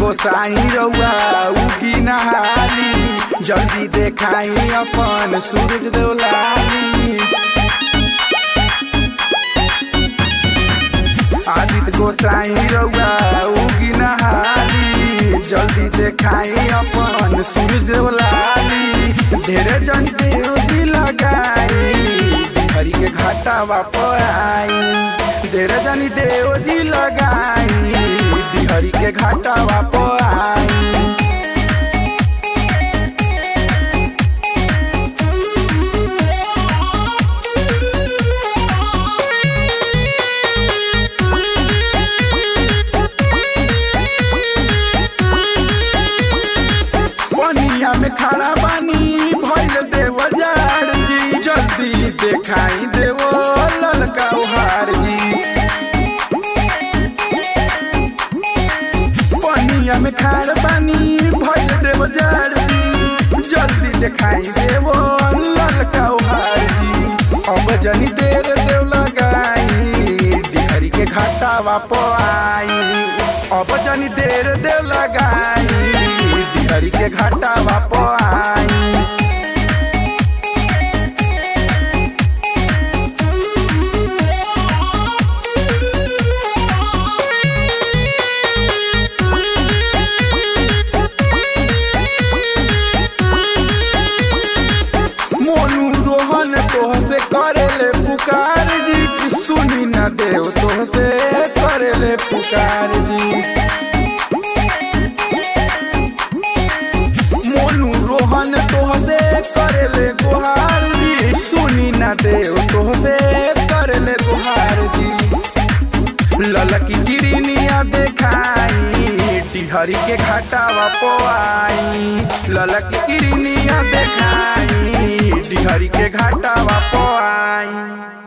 गोसाई रउआ उगी नहाली जल्दी देखाई अपन सूरज देवलाली आदित्य गोसाई रउआ उगी नहाली जल्दी देखाई अपन सूरज देवलाली ढेरे जन देवजी लगाई हरि के घाटा वापर आई ढेरे जनी देवजी लगाई हरि के घाटा वापर आई पनिया में खड़ा बानी भइल देव जार जी जल्दी देखाई देवो ललका उहार जी पनिया में खड़ा बानी भइल देव जार जी जल्दी देखाई देवो ललका उहार जी अब जनी देर देव लगाई डिहरी के घाटा वाप आई अब जनी देर देव लगाई हरि के घाटा वाप आई मोनू रोहन तोह से करेले पुकार जी सुनी न देव तोह से करेले पुकार जी मोनू रोहन तोह से करेले गुहार जी सुनी न देव तोह से करेले गुहार जी ललकी चिड़िनिया देखाई टिहरी के घाटा वापोआई ललकी चिड़िनिया देखाई टिहरी के घाटा वापोआई